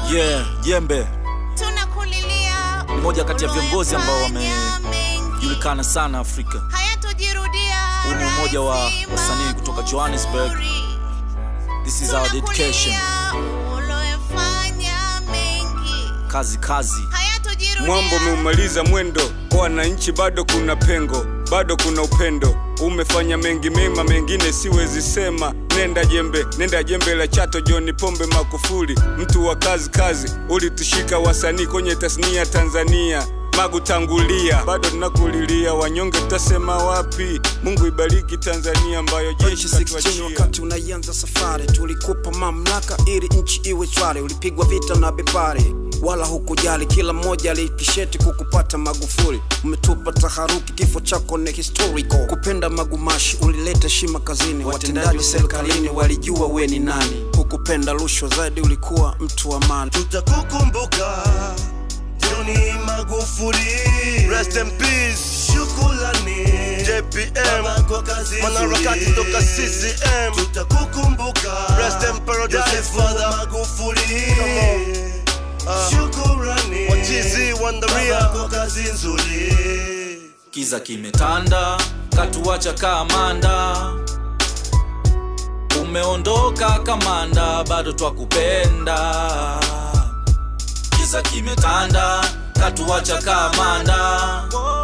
Yeah, Jembe tunakulilia ni moja kati ya viongozi ambao uliyofanya mengi. wamejulikana sana Afrika. hayatojirudia Huu ni umoja wa rahisi wasanii kutoka Johannesburg. mazuri. This is our dedication. Tunakulilia uliyofanya mengi. Kazi kazi. hayatojirudia Mwambo umeumaliza mwendo kwa wananchi, bado kuna pengo, bado kuna upendo. Umefanya mengi mema, mengine siwezi sema. Nenda jembe, nenda jembe la Chato, John Pombe Magufuli, mtu wa kazi kazi, ulitushika wasanii kwenye tasnia Tanzania Magu tangulia, bado tunakulilia wanyonge, tutasema wapi? Mungu ibariki Tanzania ambayo jeshi 2016 katuachia. wakati unaianza safari, tulikupa mamlaka ili nchi iwe shwari. Ulipigwa vita na bepari, wala hukujali, kila mmoja alikisheti kukupata Magufuli. Umetupa taharuki, kifo chako ni historical. Kupenda magumashi, ulileta heshima kazini, watendaji serikalini walijua we ni nani. Hukupenda rushwa zaidi, ulikuwa mtu wa maana. tutakukumbuka Joni Magufuli, rest in peace. Shukrani JPM, mwanaharakati toka CCM, tutakukumbuka rest in paradise Father Magufuli. Ah, Shukrani wachizi wandaria kwa kazi nzuri. Kiza kimetanda, katuacha kamanda. Umeondoka kamanda, bado twakupenda. Kiza kimetanda, katuacha kamanda.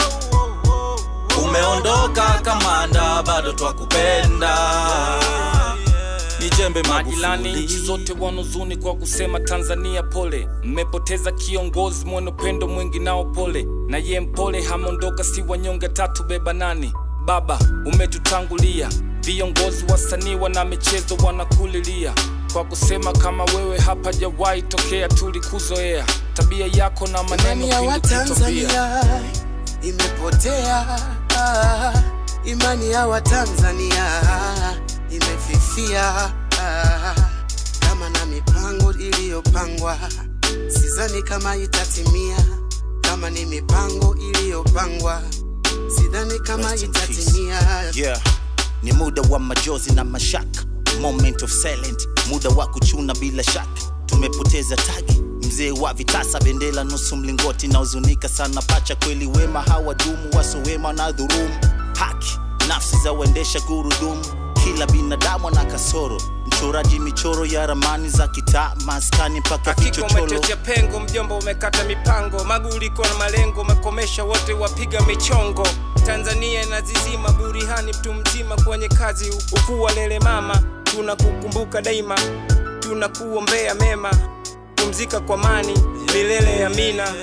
Umeondoka kamanda, bado twakupenda. Ni Jembe Majirani nchi Magufuli. zote wanuzuni kwa kusema Tanzania pole, mmepoteza kiongozi mwenye upendo mwingi nao pole, na ye mpole hamondoka, si wanyonge tatu beba nani. Baba umetutangulia, viongozi wasanii wana michezo wanakulilia kwa kusema kama wewe hapa jawahi tokea, tulikuzoea tabia yako na maneno Imani ya pindi kutopia. Watanzania imepotea, ah, imani ya Watanzania imefifia, ah, kama na mipango iliyopangwa, sidhani kama itatimia. Kama ni mipango iliyopangwa, sidhani kama Rest in peace. itatimia. yeah. ni muda wa majozi na mashaka moment of silent muda wa kuchuna bila shaka tumepoteza tagi mzee wa vitasa bendela nusu mlingoti na huzunika sana pacha kweli wema hawadumu wasowema na dhurumu haki nafsi za uendesha gurudumu kila binadamu ana kasoro mchoraji michoro ya ramani za kitaa maskani mpaka Hakika vichochoro umetetea pengo, mjomba, umekata mipango, maguliko na malengo, umekomesha wote wapiga michongo. Tanzania inazizima burihani, mtu mzima kwenye kazi, ukuwa lele mama, tunakukumbuka daima, tunakuombea mema, pumzika kwa mani milele ya mina.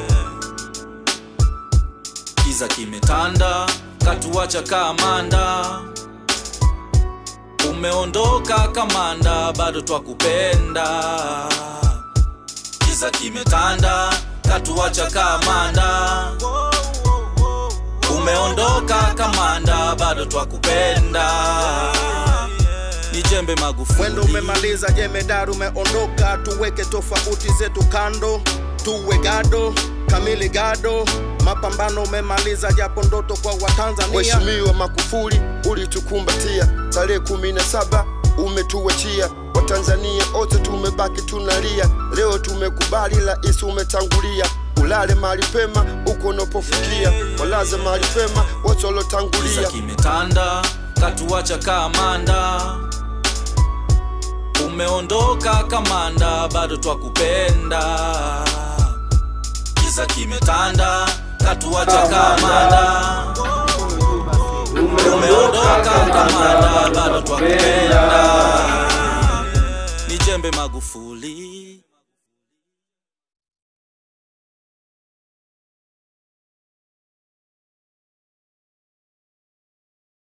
Kiza kimetanda, katuacha kamanda. Umeondoka kamanda, bado twakupenda. Kiza kimetanda, katuacha kamanda. Umeondoka kamanda, bado twakupenda. Ni Jembe Magufuli. Mwendo umemaliza, jemedari umeondoka, tuweke tofauti zetu kando, tuwe gado kamili gado. Mapambano umemaliza, japo ndoto kwa Watanzania. Mheshimiwa Magufuli ulitukumbatia, tarehe kumi na saba umetuachia. Watanzania wote tumebaki tunalia, leo tumekubali, rais umetangulia. Ulale mahali pema uko unapofikia, walaze mahali pema wote Kiza waliotangulia. kimetanda, katuacha kamanda. Umeondoka kamanda, bado twakupenda. Kiza kimetanda, katuacha kamanda. Umeondoka kamanda, bado